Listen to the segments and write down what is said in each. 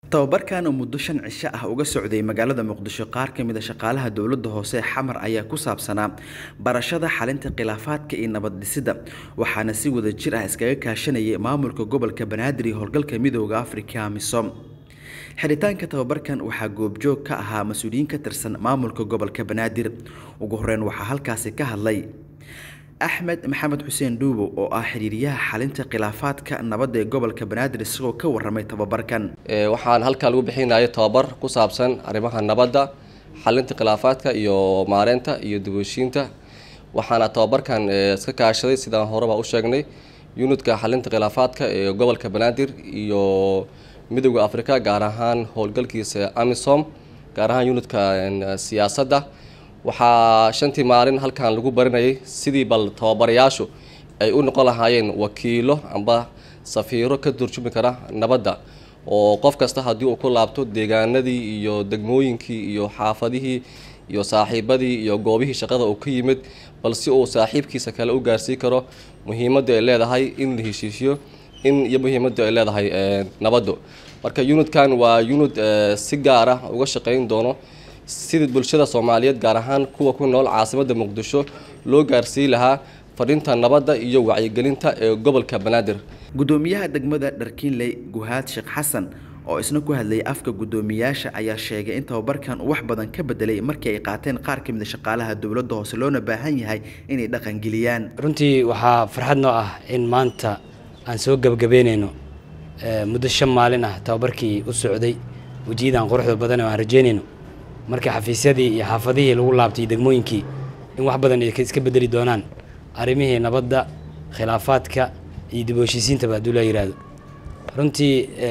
tababarkan oo muddo shan cisho ah uga socday magaalada muqdisho qaar ka mid a shaqaalaha dowladda hoose xamar ayaa ku saabsanaa barashada xalinta khilaafaadka iyo nabad dhisida waxaana si wada jir ah iskaga kaashanayay maamulka gobolka banaadir iyo howlgalka midooda afrika misom xiritaanka tababarkan waxaa goobjoog ka ahaa mas-uuliyiin ka tirsan maamulka gobolka banaadir ugu horeyn waxaa halkaasi ka hadlay axmed maxamed xuseen dhuubo oo ah xiriiryaha xalinta khilaafaadka nabadda ee gobolka banaadir isagoo ka waramay tababarkan waxaan halkaa lagu bixinaya tababar ku saabsan arrimaha nabadda xalinta khilaafaadka iyo maareynta iyo diboshiinta waxaana tababarkan iska kaashaday sidaan horeba u sheegnay yunidka xalinta khilaafaadka ee gobolka banaadir iyo midooda africa gaar ahaan howlgalkiisa amisom gaar ahaan yunidka siyaasadda waxaa shantii maalin halkan lagu barinayay sidii bal tababarayaashu ay u noqon lahaayeen wakiilo amba safiiro ka turjumi kara nabadda oo qof kasta haddii uu ku laabto deegaanadii iyo degmooyinkii iyo xaafadihii iyo saaxiibadii iyo goobihii shaqada uu ka yimid bal si uu saaxiibkiisa kale u gaarsiin karo muhiimadda ay leedahay in la heshiishiyo in iyo muhiimadda ay leedahay nabaddu marka unidkan waa unid si gaar ah uga shaqeyn doono sidii bulshada soomaaliyeed gaar ahaan kuwa ku nool caasimadda muqdisho loo gaarsiin lahaa fadhinta nabadda iyo wacyigelinta ee gobolka banaadir gudoomiyaha degmada dharkiinley guhaad sheekh xasan oo isna ku hadlayay afka guddoomiyaasha ayaa sheegay in tababarkan uu wax badan ka bedelay markii ay qaateen qaar ka mid a shaqaalaha dowladda hoose loona baahan yahay inay dhaqangeliyaan runtii waxaa farxad noo ah in maanta aan soo gebagabeynayno muddo shan maalin ah tababarkii u socday wejiyadan quruxda badan oo aan rajeynayno marka xafiisyadii iyo xaafadihii lagu laabtay degmooyinkii in wax badan ay iska bedeli doonaan arrimihii nabadda khilaafaadka iyo dib u heshiisiintaba hadduu la yidhaahdo runtii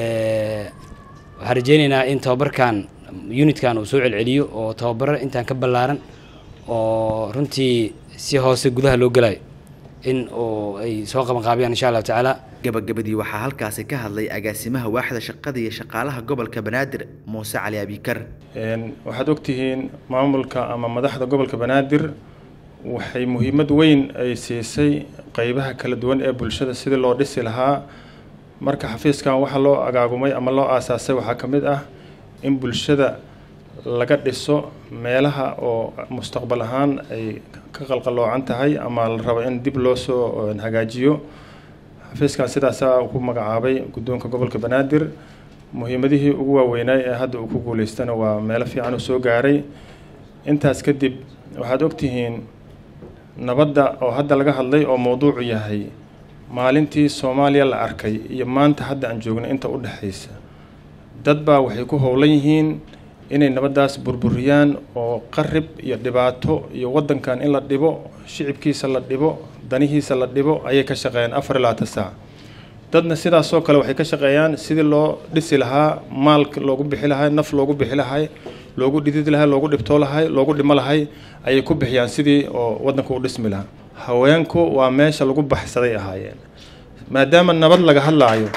waxaan rajeynaynaa in tababarkan unitkan uu soo celceliyo oo tababaro intaan ka ballaaran oo runtii si hoose gudaha loo gelayo in uu ay soo qabanqaabiyaan insha allahu tacaala gabagabadii waxaa halkaasi ka hadlay agaasimaha waaxda shaqada iyo shaqaalaha gobolka banaadir muuse cali abikar waxaad ogtihiin maamulka ama madaxda gobolka banaadir waxay muhiimad weyn ay siisay qeybaha kala duwan ee bulshada sidii loo dhisi lahaa marka xafiiskan waxaa loo agaagumay ama loo aasaasay waxaa ka mid ah in bulshada laga dhiso meelaha oo mustaqbal ahaan ay ka qalqaloocan tahay ama la rabo in dib loo soo hagaajiyo xafiiskan sidaasaa ku magacaabay guddoonka gobolka banaadir muhiimadihii ugu waaweynaay ee hadda uu ku guuleystana waa meelo fiican uu soo gaaray intaas kadib waxaad ogtihiin nabadda oo hadda laga hadlay oo mowduucu yahay maalintii soomaaliya la arkay iyo maanta hadda aan joogno inta u dhexaysa dad baa waxay ku howlan yihiin inay nabaddaas burburiyaan oo qarib iyo dhibaato iyo waddankan in la dhibo shicibkiisa la dhibo danihiisa la dhibo ayay ka shaqeeyaan afar iyo labaatan saac dadna sidaasoo kale waxay ka shaqeeyaan sidii loo dhisi lahaa maalka loogu bixi lahay naf loogu bixi lahay loogu dhidid lahay loogu dhibtoo lahay loogu dhimo lahay ayay ku bixiyaan sidii oo waddanka u dhismi lahaa haweenku waa meesha lagu baxsaday ahaayeen maadaama nabad laga hadlaayo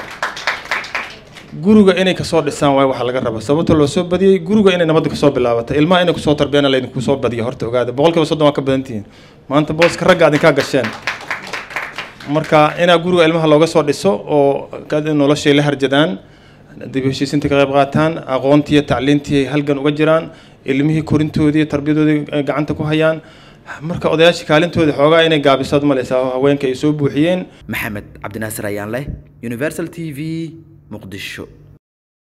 guriga inay kasoo dhisaan waay waxaa laga raba sababta loo soo badiyey guriga inay nabadda kasoo bilaabata ilmaha inay kusoo tarbiyana laydinku soo badiya horta ogaada boqolkiiba soddon waa ka badantihiin maanta booska ragga adinkaa gasheen marka inaa guriga ilmaha looga soo dhiso oo noloshay la harjadaan dib heshiisinta ka qayb qaataan aqoontiiyo tacliintii halgan uga jiraan ilmihii korintoodii tarbiyadoodii gacanta ku hayaan marka odayaashii kaalintoodii xoogaa inay gaabisaad malaysaa haweenka ay soo buuxiyeen maxamed cabdinaasir ayaan leh universal t v muqdisho